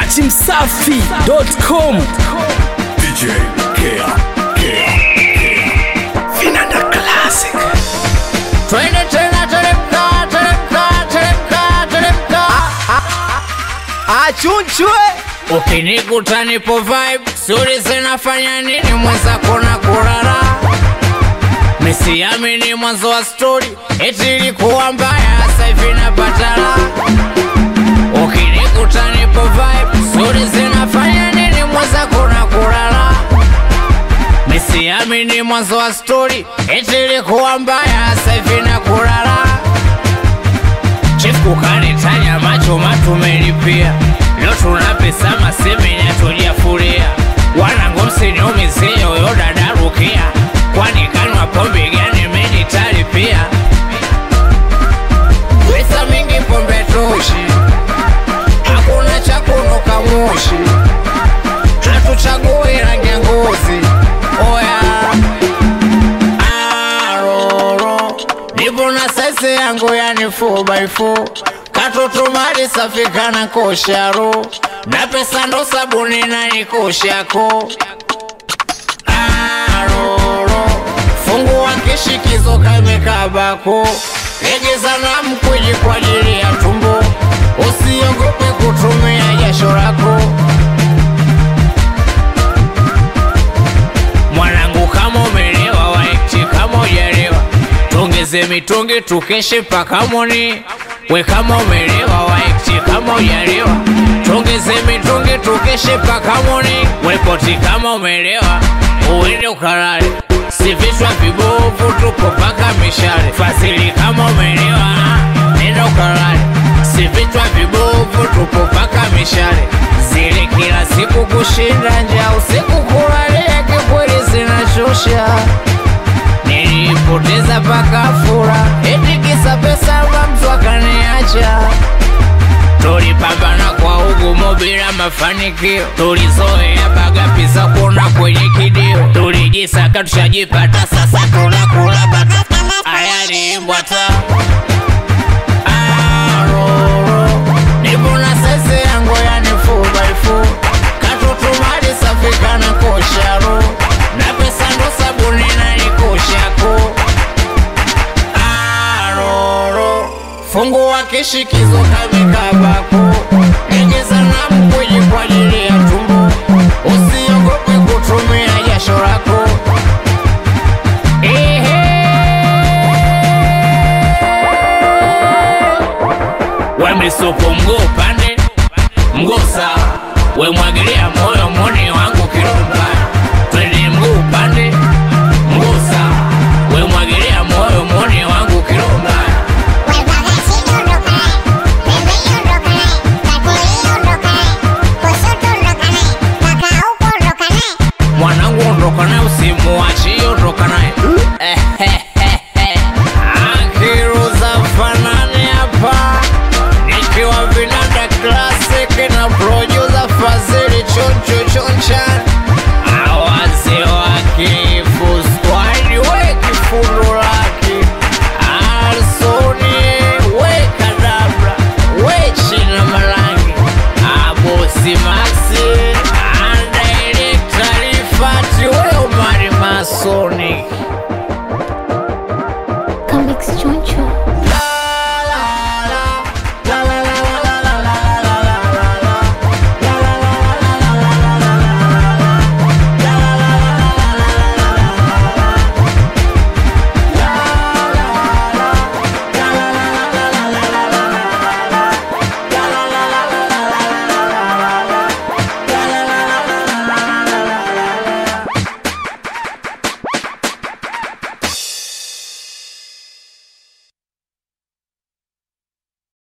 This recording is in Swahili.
datimsafi.com DJ Kea, Kea, Kea. Vinanda Classic. Twende tena teremka, teremka, teremka, teremka. achunchwe Ukinikuta nipo vibe, suri zinafanya nini mwenzako na kulala? Misiamini mwanzo wa story, eti ilikuwa mbaya, sasa hivi napata raha. Ukinikuta nipo vibe, suri zinafanya nini mwenzako na kulala? Misiamini mwanzo wa story, eti ilikuwa mbaya, sasa hivi na kulala. Chief kukanitanya macho matumelipia leo tuna pesa masemeni hatujafuria wanangu msiniumizie huyo dada Rukia kwani kanwa pombe gani menitalipia pesa mingi pombe toshi hakuna cha kunuka moshi hatuchagui rangi ya ngozi oya aroro nipo na saizi yangu yani 4x4 katoto mali safi kana kosharo na pesa ndo sabuni na nikoshako aroro fungua kishikizo kamekabako legeza na mkwiji kwa ajili ya tumbo usiogope kutumia jasho lako mwanangu kama umelewa waekti kama ujalewa tongeze mitungi tukeshe mpaka moni we kama umelewa waekti kama ujalewa tongeze mitungi tukeshe mpaka moni wepoti kama umelewa uende ukalale si vichwa vibovu tupo mpaka mishale fadhili kama umelewa nenda ukalale si vichwa vibovu tupo mpaka mishale zile kila siku kushinda njaa usiku kulalia kikweli zinashusha nilipoteza paka fura eti kisa pesa ba mtu akaniacha tulipambana kwa ugumu bila mafanikio tulizoea baga pisa kuona kwenye kidio tulijisaka tushajipata sasa tunakula bata ayaliimbwata aroro nipo na sese yangu yani 4x4 katutumali safi kana kosharo na pesa ndo sabuni na nikoshako aroro fungua kishikizo kamekabako egeza na mkwiji kwa ajili ya tumbo usiogope kutumia jasho lako we misupu mguu upande mguu sawa we mwagilia moyo moni wangu kirumbani twende mguu upande mguu sawa we mwagilia moyo moni wangu kirumbani mwanangu ondoka naye usimuachi ondoka naye akiruza fanani hapa nikiwa vinanda classic na projo